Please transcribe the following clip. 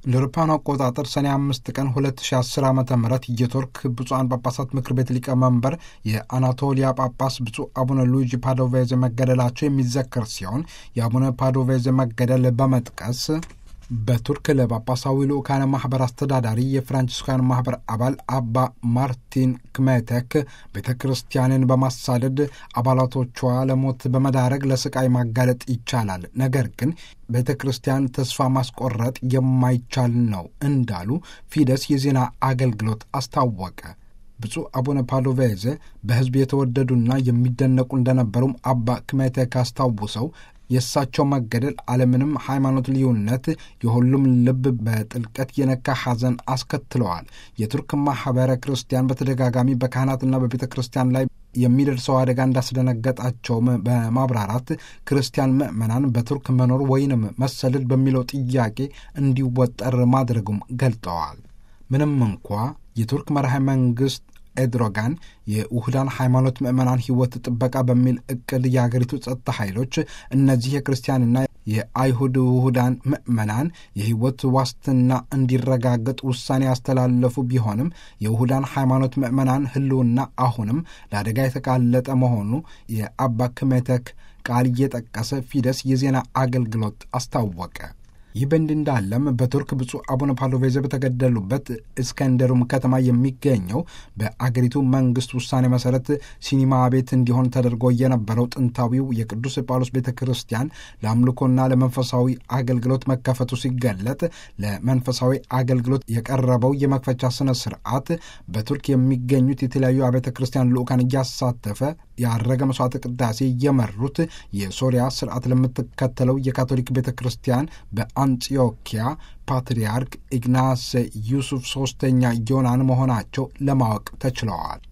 እንደ አውሮፓውያኑ አቆጣጠር ሰኔ አምስት ቀን 2010 ዓ ም የቱርክ ብፁዓን ጳጳሳት ምክር ቤት ሊቀመንበር የአናቶሊያ ጳጳስ ብፁዕ አቡነ ሉዊጂ ፓዶቬዝ መገደላቸው የሚዘከር ሲሆን የአቡነ ፓዶቬዝ መገደል በመጥቀስ በቱርክ ለጳጳሳዊ ልኡካነ ማኅበር አስተዳዳሪ የፍራንቺስካን ማኅበር አባል አባ ማርቲን ክሜቴክ ቤተ ክርስቲያንን በማሳደድ አባላቶቿ ለሞት በመዳረግ ለስቃይ ማጋለጥ ይቻላል፣ ነገር ግን ቤተ ክርስቲያን ተስፋ ማስቆረጥ የማይቻል ነው እንዳሉ ፊደስ የዜና አገልግሎት አስታወቀ። ብፁዕ አቡነ ፓዶቬዝ በሕዝብ የተወደዱና የሚደነቁ እንደነበሩም አባ ክሜቴክ አስታውሰው የእሳቸው መገደል አለምንም ሃይማኖት ልዩነት የሁሉም ልብ በጥልቀት የነካ ሐዘን አስከትለዋል። የቱርክ ማኅበረ ክርስቲያን በተደጋጋሚ በካህናትና በቤተ ክርስቲያን ላይ የሚደርሰው አደጋ እንዳስደነገጣቸውም በማብራራት ክርስቲያን ምዕመናን በቱርክ መኖር ወይንም መሰደድ በሚለው ጥያቄ እንዲወጠር ማድረጉም ገልጠዋል። ምንም እንኳ የቱርክ መርሃ መንግሥት ኤድሮጋን የውህዳን ሃይማኖት ምዕመናን ሕይወት ጥበቃ በሚል እቅድ የአገሪቱ ጸጥታ ኃይሎች እነዚህ የክርስቲያንና የአይሁድ ውሁዳን ምዕመናን የሕይወት ዋስትና እንዲረጋገጥ ውሳኔ ያስተላለፉ ቢሆንም የውሁዳን ሃይማኖት ምዕመናን ሕልውና አሁንም ለአደጋ የተጋለጠ መሆኑ የአባ ክሜቴክ ቃል እየጠቀሰ ፊደስ የዜና አገልግሎት አስታወቀ። ይህ በእንዲህ እንዳለም በቱርክ ብፁዕ አቡነ ፓዶቬዝ በተገደሉበት እስከንደሩም ከተማ የሚገኘው በአገሪቱ መንግስት ውሳኔ መሰረት ሲኒማ ቤት እንዲሆን ተደርጎ የነበረው ጥንታዊው የቅዱስ ጳውሎስ ቤተ ክርስቲያን ለአምልኮና ለመንፈሳዊ አገልግሎት መከፈቱ ሲገለጥ ለመንፈሳዊ አገልግሎት የቀረበው የመክፈቻ ስነ ስርዓት በቱርክ የሚገኙት የተለያዩ አብያተ ክርስቲያን ልዑካን እያሳተፈ ያረገ መስዋዕተ ቅዳሴ የመሩት የሶሪያ ስርዓት ለምትከተለው የካቶሊክ ቤተ ክርስቲያን በአንጢዮኪያ ፓትርያርክ ኢግናስ ዩሱፍ ሶስተኛ ዮናን መሆናቸው ለማወቅ ተችለዋል።